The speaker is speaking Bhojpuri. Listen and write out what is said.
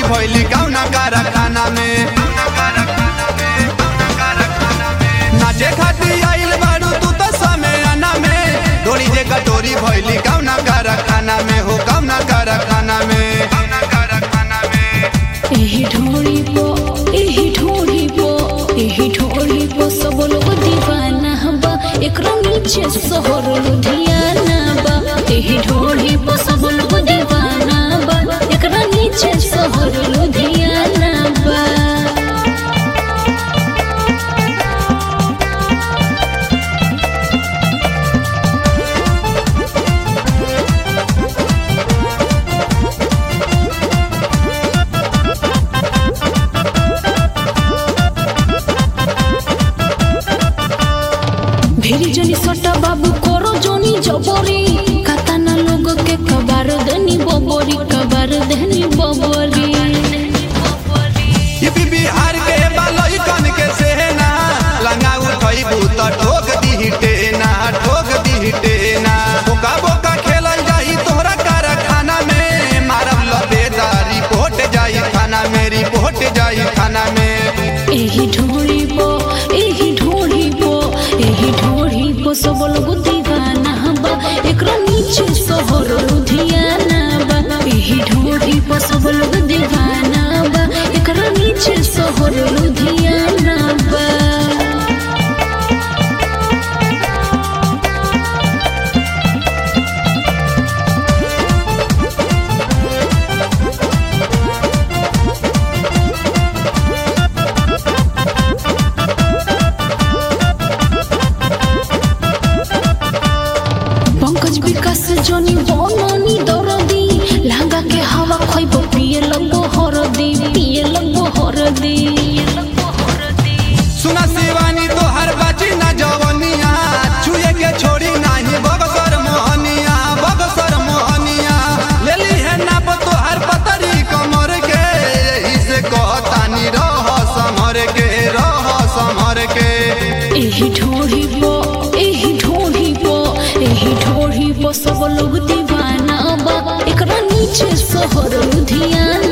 भैली कौना कारखाना में नाचे खाती आइल बारू तू तो समय आना में डोरी जे कटोरी भैली कौना कारखाना में हो कौना कारखाना में कौना कारखाना में एही ढोड़ी पो एही ढोड़ी पो एही ढोड़ी पो सब लोग दीवाना बा एकरा नीचे शहर लुधियाना बा एही ढोड़ी पो सब लोग दीवाना बा एकरा नीचे शहर लुधियाना बा भेरी जनी सटा बाबू करो जोनी जबरी काताना लोग के कबार देनी बबरी कबार देनी बबरी यूपी बिहार के बालोई कन के सेना लंगा उठई भूत ठोक दी टेना ठोक दी टेना बोका बोका खेलल जाई तोहरा कारखाना में मारब लबेदारी पोट जाई थाना में रिपोर्ट जाई थाना में एही ढोड़ी पो एही ढोड़ी पो एही ढोड़ी पो सब लोग दीवाना बा एकरा नीचे शहर लुधियाना बा एही ढोड़ी पो सब लोग दीवाना बा एकरा नीचे शहर लुधियाना बा पंकज विकास जनी बननी दरदी लहंगा के हवा खइबो पिए लगबो हरदी पिए लगबो हरदी सुना शिवानी तोहर बाची ना जवनिया छुए के छोड़ी नाही बगसर मोहनिया बगसर मोहनिया लेली है ना तोहर पतरी कमर के यही से कहतानी रह समर के रह समर के एही ढोढ़ी पो एही ढोढ़ी पो एही ढोढ़ी पो सब लोग दीवाना बा एकरा नीचे शहर लुधियाना